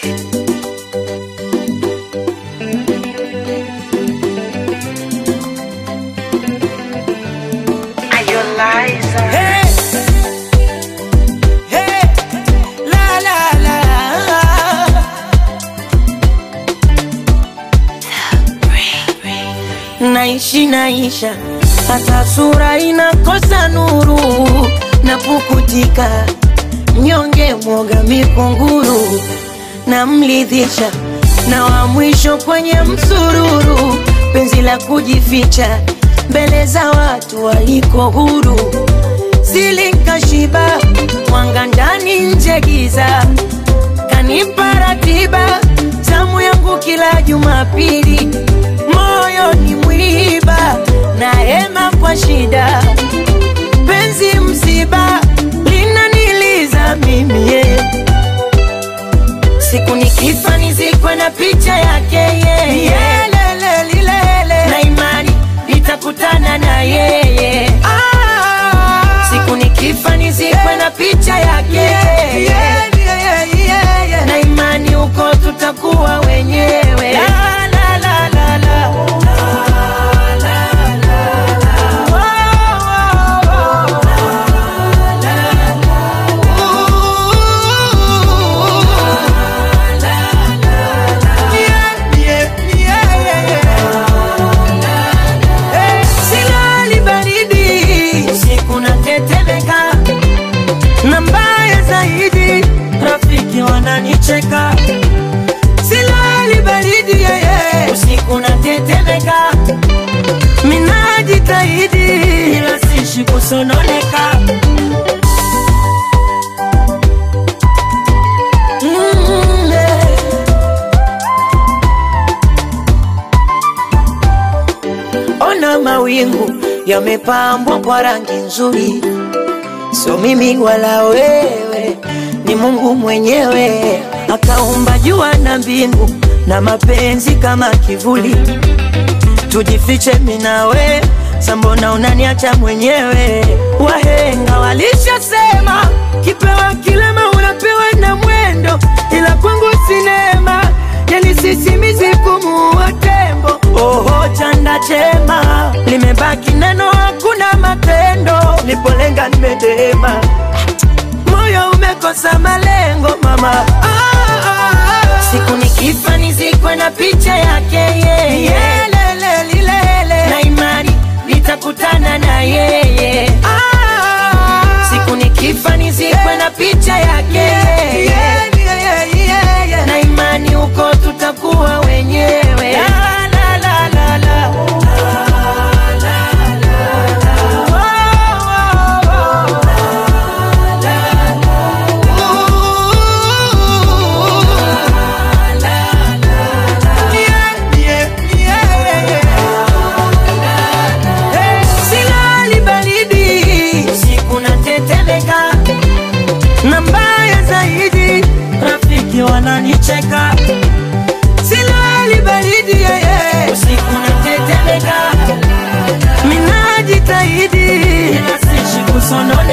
Hey, hey, la la la. Naishi naisha, hata sura inakosa nuru, napukutika mnyonge, mwoga mikunguru, namlidhisha na wa mwisho kwenye msururu, penzi la kujificha mbele za watu waliko huru, zilinkashiba mwanga ndani nje giza, kanipa ratiba zamu yangu kila Jumapili, moyo ni mwiba na hema kwa shida, penzi msiba linaniliza mimi yeah. Siku nikifa nizikwe na picha yake yeye yeah. Lele, lilele. na imani nitakutana na yeye Siku nikifa nizikwe na picha yake yeye na imani huko tutakuwa wenyewe la, la, la, la, la. Silali baridi usiku natetemeka, na mbaya zaidi rafiki wananicheka. Silali baridi yeye usiku natetemeka, minajitahidi ila sishi kusononeka. Mm, yeah. Ona mawingu yamepambwa kwa rangi nzuri, sio mimi wala wewe, ni Mungu mwenyewe akaumba jua na mbingu na mapenzi kama kivuli. Tujifiche mimi nawe, sambona unaniacha mwenyewe? Wahenga walishasema kipewa kilema unapewa na mwendo, ila kwangu sinema yani sisimizi kumuua tembo. Oho, chanda chema limebaki neno, hakuna matendo. Nipolenga nimedema, moyo umekosa malengo mama. Ah, ah, ah. Siku nikifa nizikwe na picha yake yeye, lele lilele, na imani nitakutana na yeye. Ah, siku nikifa nizikwe na picha yake na imani huko tutakuwa wenyewe. La, la, la, la, la. Silali baridi usiku natetemeka, na mbaya zaidi rafiki wananicheka. Silali baridi yeye usiku natetemeka, minajitahidi ila sishi kusonona